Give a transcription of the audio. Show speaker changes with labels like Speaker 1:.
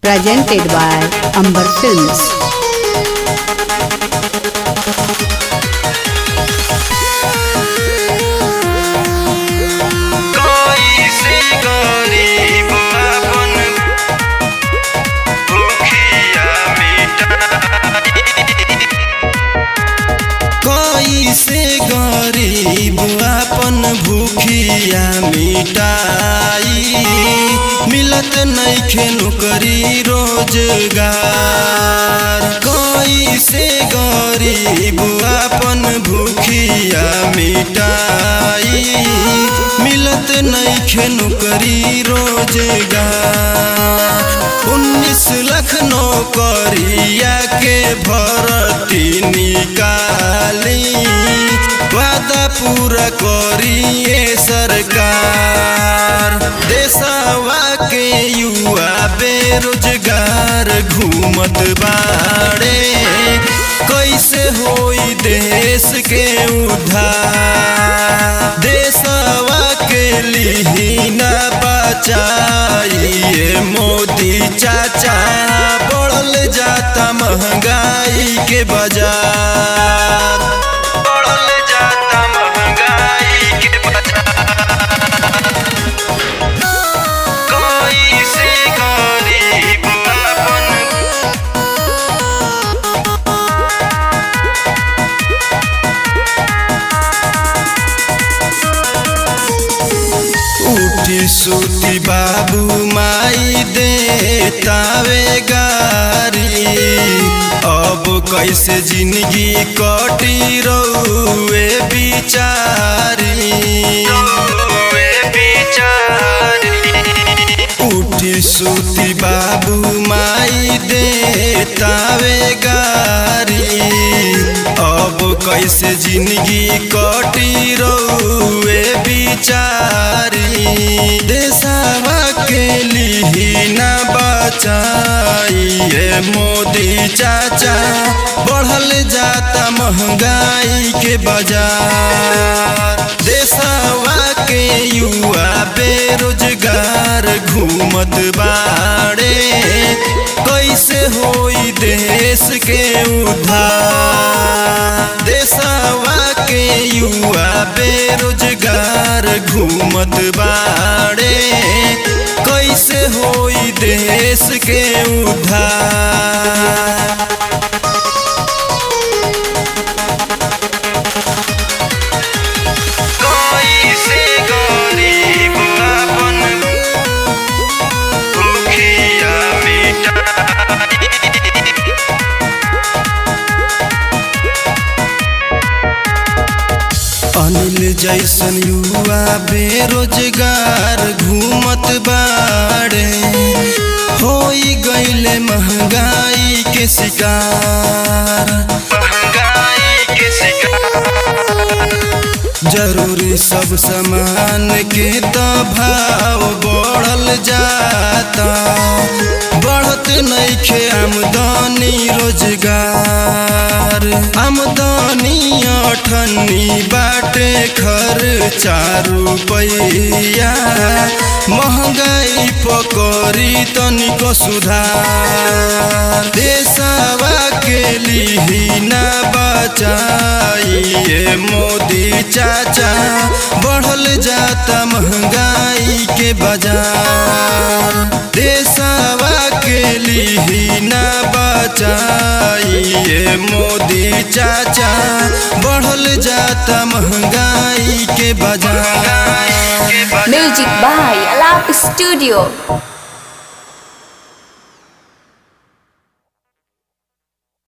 Speaker 1: presented by Amber Films.
Speaker 2: कैसे गरीब अपन भूखिया मिटाई कैसे गरीब अपन भूखिया मिटाई मिलत नइखे नौकरी रोजगार कैसे गरीब अपन भूखिया मिटाई मिलत नइखे नौकरी रोजगार उन्नीस लाख नौकरिया के भर्ती निकाली वादा पूरा करिए सरकार देशवा के युवा बेरोजगार घूमत बाड़े कैसे होई देश के उद्धार देशवा के लिहिना बचाइए मोदी चाचा बढ़ल जाता महंगाई के बाजार बढ़ल जाता महंगाई के बाजार कैसे गरीब अपन उठी सुती बाबू माई दे तावे गारी अब कैसे जिंदगी कटी रउए बिचारी उठी सुती बाबू माई दे तावे गारी अब कैसे जिंदगी कटी रउए बिचारी देशवा के लिहिना बचाइए मोदी चाचा बढ़ल जाता महंगाई के बाजार देशवा के युवा बेरोजगार घूमत बाड़े कैसे होई देश के उद्धार देशवा के युवा बेरोजगार घूमत बाड़े कैसे होई देश के उद्धार कैसे गरीब अपन भूखिया मिटाई अनिल जैसन युवा बेरोजगार घूमत बाड़े होई गईले महंगाई के शिकार महंगाई के शिकार जरूरी सब सामान के तो भाव बढ़ल जाता बढ़त नइखे आमदनी रोजगार आमदनी अठन्नी बाटे खर्चा रुपैया महंगाई पकड़ी तनिको सुधार देशवा के लिहिना बचाइए मोदी चाचा बढ़ल जाता महंगाई के बाजार देशवा के लिहिना बचाइए मोदी चाचा बढ़ल जाता महंगाई के बाजार
Speaker 3: Music by Alap Studio.